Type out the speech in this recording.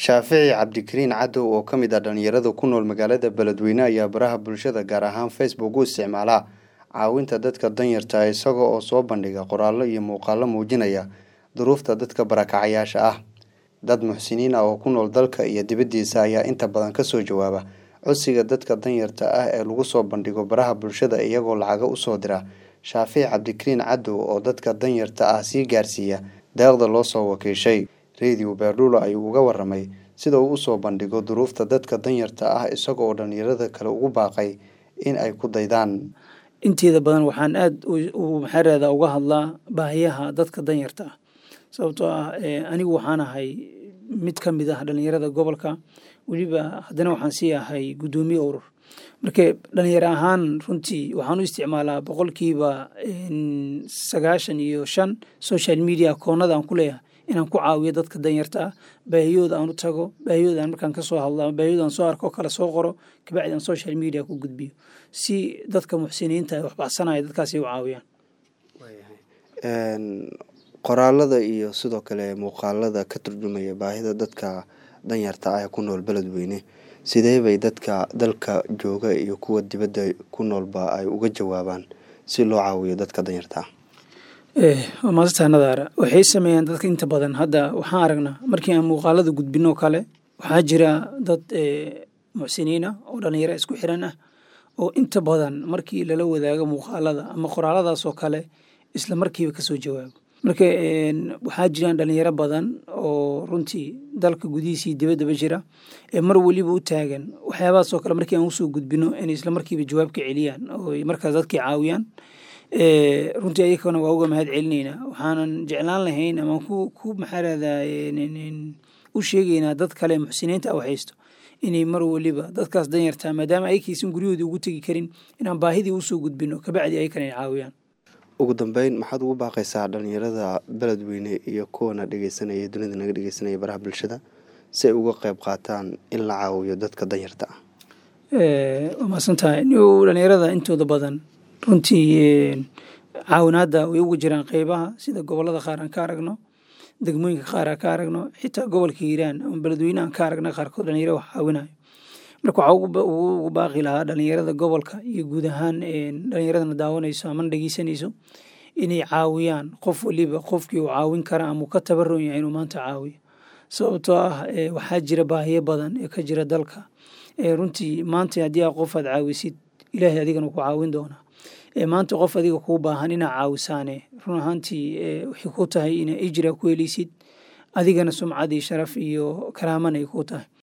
shaafici cabdikariin cadow oo ka mid ah dhalinyarada ku nool magaalada beledweyne ayaa baraha bulshada gaar ahaan facebook u isticmaala caawinta dadka danyarta isaga oo soo bandhiga qoraallo iyo muuqaalo muujinaya duruufta dadka barakacayaasha ah dad muxsiniin ah oo ku nool dalka iyo dibaddiisa ayaa inta badan kasoo jawaaba codsiga dadka danyarta ah ee lagu soo bandhigo baraha bulshada iyagoo lacaga usoo dira shaafici cabdikariin cadow oo dadka danyarta ah sii gaarsiiya deeqda loo soo wakiishay radio beerdhulo ayuu uga waramay sida uu usoo bandhigo duruufta dadka danyarta ah isaga oo dhalinyarada kale ugu baaqay in ay ku daydaan inteeda badan waxaan aada maxaarada uga hadlaa baahiyaha dadka danyarta ah sababtoo ah anigu waxaan ahay mid ka mid ah dhalinyarada gobolka weliba haddana waxaan sii ahay guddoomiye urur marka dhalinyaro ahaan runtii waxaan u isticmaalaa boqolkiiba sagaashan iyo shan social media koonada aan ku leeyahay inaan ku caawiyo dadka danyarta ah baahiyooda aan u tago baahiyooda aan markaan kasoo hadlo ama baahiyooda aan soo arko kale soo qoro kabacdi aan social media ku gudbiyo si dadka muxsiniinta wax baxsanaya dadkaasi u caawiyaan qoraalada iyo sidoo kale muuqaalada ka turjumaya baahida dadka danyarta ah ee ku nool beledweyne sidee bay dadka dalka jooga iyo kuwa dibadda ku noolba ay uga jawaabaan si loo caawiyo dadka danyarta ah waa maasanta nadaara waxay sameeyaan dadka inta badan hadda waxaan aragnaa markii aan muuqaalada gudbino kale waxaa jira dad muxsiniina oo dhalinyaro isku xiran ah oo inta badan markii lala wadaago muuqaalada ama qoraaladaasoo kale isla markiiba kasoo jawaabo marka waxaa jiraan dhalinyaro badan oo runtii dalka gudihiisii dibaddaba jira ee mar weliba u taagan waxyaabahaasoo kale markii aan usoo gudbino inay isla markiiba jawaab ka celiyaan oo markaas dadkii caawiyaan runtii ayakana waa uga mahad celinaynaa waxaanan jeclaan lahayn ama ku maxaarada u sheegaynaa dad kale muxsiniinta a haysto inay mar weliba dadkaas danyartaa maadaama ayakaysan guryahoodii ugu tegi karin inaan baahidii usoo gudbino kabacdi ayakana ay caawiyaan ugu dambeyn maxaad ugu baaqaysaa dhalinyarada beledweyne iyo kuwana dhegeysanaya dunida naga dhegeysanaya baraha bulshada si ay uga qeyb qaataan in la caawiyo dadka danyarta ah waa mahadsantahay dhalinyarada intooda badan runtii caawinaadda way ugu jiraan qeybaha sida gobolada qaar aan ka aragno degmooyinka qaar aan ka aragno xitaa gobolka hiiraan ama beledweyne aan ka aragna qaarkood dhalinyaro wax caawinayo marka waxaa ugu baaqi lahaa dhalinyarada gobolka iyo guud ahaan dhalinyaradana daawanayso amana dhegeysanayso inay caawiyaan qof waliba qofkii uu caawin kara ama uu ka tabaron yahay inuu maanta caawiyo sababtoo ah waxaa jira baahiyo badan ee ka jira dalka runtii maanta haddii aa qof aad caawisid ilaahay adigana ku caawin doonaa maanta qof adiga kuu baahan inaa caawisaane run ahaantii waxay ku tahay ina ijra ku heleysid adigana sumcad iyo sharaf iyo karaaman ay ku tahay